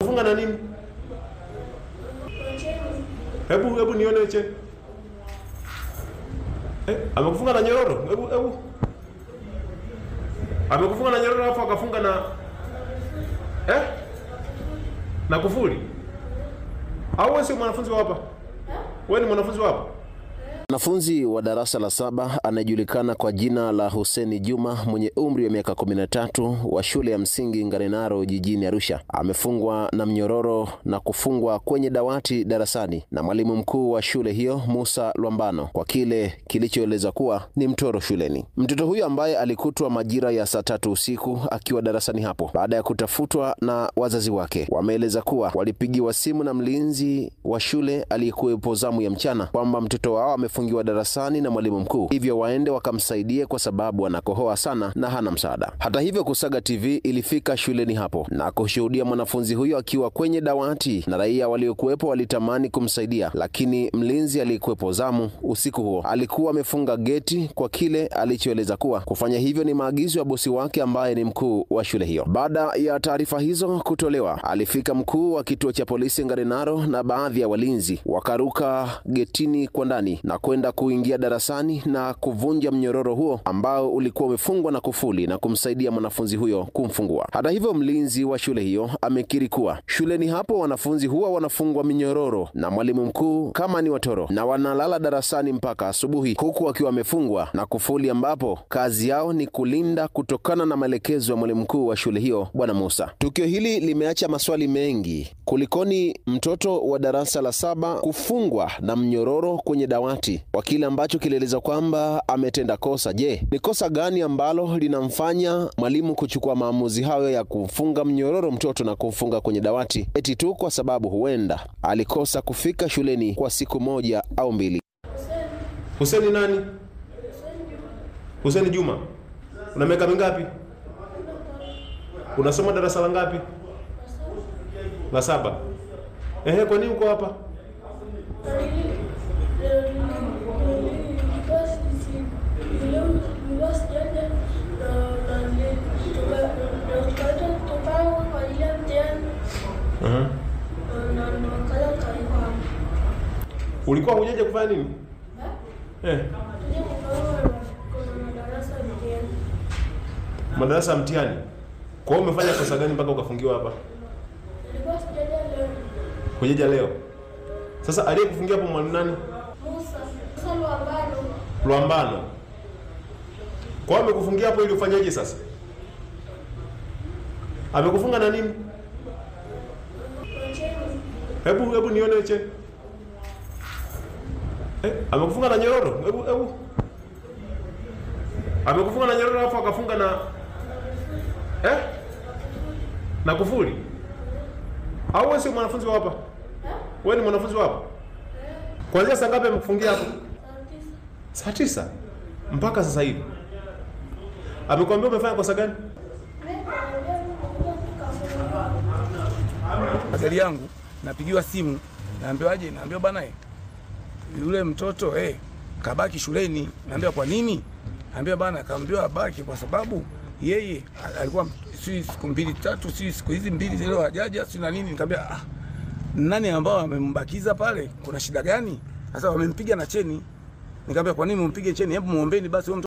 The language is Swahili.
Amekufunga na nini? Hebu hebu nione cheni. Eh, amekufunga na nyororo? Hebu hebu. Amekufunga na nyororo alafu akafunga na eh? Na kufuli? Au wewe sio mwanafunzi wa hapa? Wewe ni mwanafunzi wa hapa? Mwanafunzi wa darasa la saba anayejulikana kwa jina la Huseni Juma mwenye umri wa miaka 13 wa shule ya msingi Ngarenaro jijini Arusha amefungwa na mnyororo na kufungwa kwenye dawati darasani na mwalimu mkuu wa shule hiyo Musa Lwambano kwa kile kilichoeleza kuwa ni mtoro shuleni. Mtoto huyo ambaye alikutwa majira ya saa tatu usiku akiwa darasani hapo baada ya kutafutwa na wazazi wake, wameeleza kuwa walipigiwa simu na mlinzi wa shule aliyekuwepo zamu ya mchana kwamba mtoto wao amefungiwa darasani na mwalimu mkuu, hivyo waende wakamsaidie kwa sababu anakohoa sana na hana msaada. Hata hivyo, Kusaga TV ilifika shuleni hapo na kushuhudia mwanafunzi huyo akiwa kwenye dawati, na raia waliokuwepo walitamani kumsaidia, lakini mlinzi aliyekuwepo zamu usiku huo alikuwa amefunga geti kwa kile alichoeleza kuwa kufanya hivyo ni maagizo ya bosi wake ambaye ni mkuu wa shule hiyo. Baada ya taarifa hizo kutolewa, alifika mkuu wa kituo cha polisi Ngarenaro na baadhi ya walinzi wakaruka getini kwa ndani na kwenda kuingia darasani na kuvunja mnyororo huo ambao ulikuwa umefungwa na kufuli na kumsaidia mwanafunzi huyo kumfungua. Hata hivyo, mlinzi wa shule hiyo amekiri kuwa shuleni hapo wanafunzi huwa wanafungwa minyororo na mwalimu mkuu kama ni watoro na wanalala darasani mpaka asubuhi, huku wakiwa wamefungwa na kufuli, ambapo kazi yao ni kulinda kutokana na maelekezo ya mwalimu mkuu wa shule hiyo Bwana Musa. Tukio hili limeacha maswali mengi. Kulikoni mtoto wa darasa la saba kufungwa na mnyororo kwenye dawati kwa kile ambacho kilieleza kwamba ametenda kosa? Je, ni kosa gani ambalo linamfanya mwalimu kuchukua maamuzi hayo ya kumfunga mnyororo mtoto na kumfunga kwenye dawati eti tu kwa sababu huenda alikosa kufika shuleni kwa siku moja au mbili? Huseni nani? Huseni Juma. Una miaka mingapi? Unasoma darasa la ngapi? La saba. Ehe, kwa nini uko hapa? Uh-huh. Ulikuwa hujaja kufanya nini? Eh, madarasa ya mtihani. Kwa hiyo umefanya kosa gani mpaka ukafungiwa hapa? Hujaja leo. Sasa aliyekufungia hapo mwalimu nani? Lwambano. Kwa hiyo amekufungia hapo ili ufanyeje sasa? Amekufunga na nini? Hebu hebu nione che. Eh, amekufunga na nyororo? Hebu hebu. Amekufunga na nyororo alafu akafunga na eh? Na kufuli? Au wewe sio mwanafunzi wa hapa? Wewe ni mwanafunzi wa hapa? Kuanzia saa ngapi amekufungia hapo? Saa tisa mpaka sasa hivi. Amekwambia umefanya kosa gani? gari yangu napigiwa simu, naambiwaje? Naambiwa bana, eh, yule mtoto eh, kabaki shuleni. Naambiwa kwa nini? Naambiwa bana, kaambiwa abaki kwa sababu yeye alikuwa si siku mbili tatu, si siku hizi mbili zile hajaja, si na nini. Nikamwambia ah, nani ambao wamembakiza pale, kuna shida gani? Sasa wamempiga na cheni. Nikamwambia kwa nini mumpige cheni? Hebu muombeni basi huyo mtoto